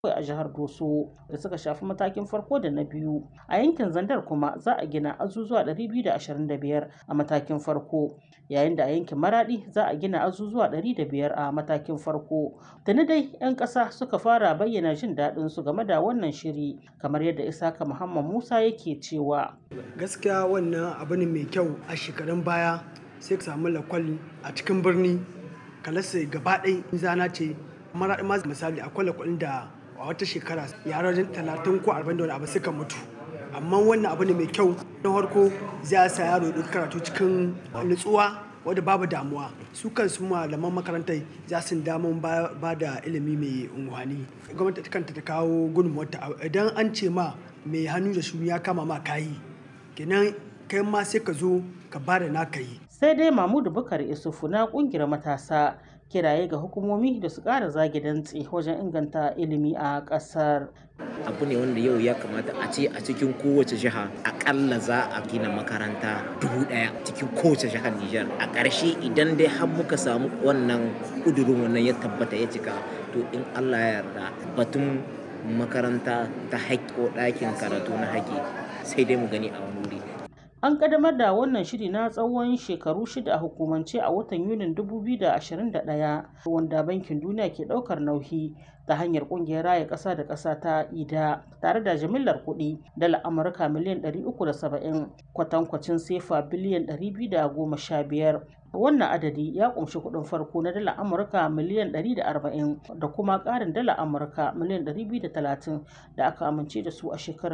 a jihar Doso da suka shafi matakin farko da na biyu. A yankin Zandar kuma za a gina azuzuwa 225 a matakin farko, yayin da a yankin Maradi za a gina azuzuwa 105 a matakin farko. Tuni dai 'yan ƙasa suka fara bayyana jin daɗin su game da wannan shiri, kamar yadda Isaka Muhammad Musa yake cewa. Gaskiya wannan abu ne mai kyau a shekarun baya sai ka samu lakwal a cikin birni kalasa gaba ɗaya zana ce maraɗi ma misali akwai lakwalin da a wata shekara yara talatin ko arba'in da wani abu suka mutu amma wannan abu ne mai kyau na farko zai sa yaro ya karatu cikin nutsuwa wadda babu damuwa su kansu malaman makarantar za su damun ba da ilimi mai unguwani gwamnati kanta ta kawo gudunmuwarta idan an ce ma mai hannu da shuni ya kama ma kayi kenan kai ma sai ka zo ka ba da naka yi sai dai mamudu bukar isufu na kungiyar matasa kiraye ga hukumomi da su ƙara zage dantse wajen inganta ilimi a ƙasar. abu ne wanda yau ya kamata a ce a cikin kowace jiha akalla za a gina makaranta dubu daya cikin kowace jihar Nijar a ƙarshe idan dai har muka samu wannan ƙudurin wannan ya tabbata ya cika to in Allah ya yarda batun makaranta ta haƙƙi ko ɗakin karatu na haƙƙi sai dai mu gani a wani wuri An ƙaddamar da wannan shiri na tsawon shekaru shida a hukumance a watan Yunin 2021 wanda Bankin Duniya ke ɗaukar nauyi ta hanyar ƙungiyar raya ƙasa da ƙasa ta IDA tare da jimillar kuɗi dala Amurka miliyan 370 kwatankwacin sefa biliyan 215. Wannan adadi ya ƙunshi kuɗin farko na dala Amurka miliyan 140 da kuma ƙarin dala Amurka miliyan 230 da aka amince da su a shekarar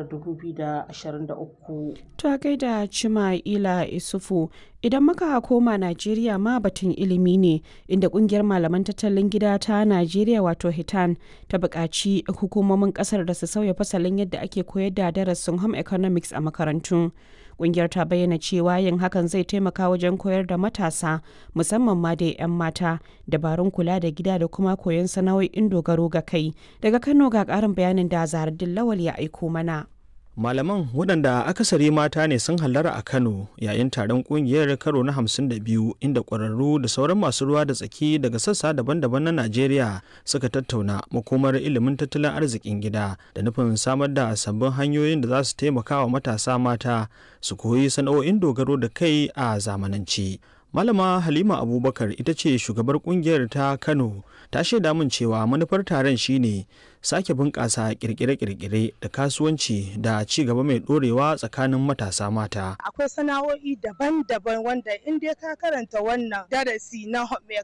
2023. Ta gaida Cima'ila Isufu idan muka koma Najeriya ma batun ilimi ne inda kungiyar malaman tattalin gida ta Najeriya wato Hitan ta buƙaci hukumomin ƙasar da su sauya fasalin yadda ake koyar da darasin home economics a makarantu. Kungiyar ta bayyana cewa yin hakan zai taimaka wajen koyar da matasa musamman ma da 'yan mata dabarun kula da gida da kuma koyon sana'o'in dogaro ga kai. Daga Kano ga ƙarin bayanin da Zahardin Lawal ya aiko mana. Malaman waɗanda akasari mata ne sun hallara a Kano yayin taron ƙungiyar karo na 52 inda ƙwararru da sauran masu ruwa da tsaki daga sassa daban-daban na Najeriya suka tattauna makomar ilimin tattalin arzikin gida da nufin samar da sabbin hanyoyin da za su taimaka wa matasa mata su koyi sana'o'in dogaro da kai a zamanance. Malama Halima Abubakar ita ce shugabar kungiyar ta Kano ta shaida min cewa manufar taron shine sake bunƙasa kirkire-kirkire da kasuwanci da ci gaba mai ɗorewa tsakanin matasa mata. Akwai sana'o'i daban-daban wanda in dai ka karanta wannan darasi na home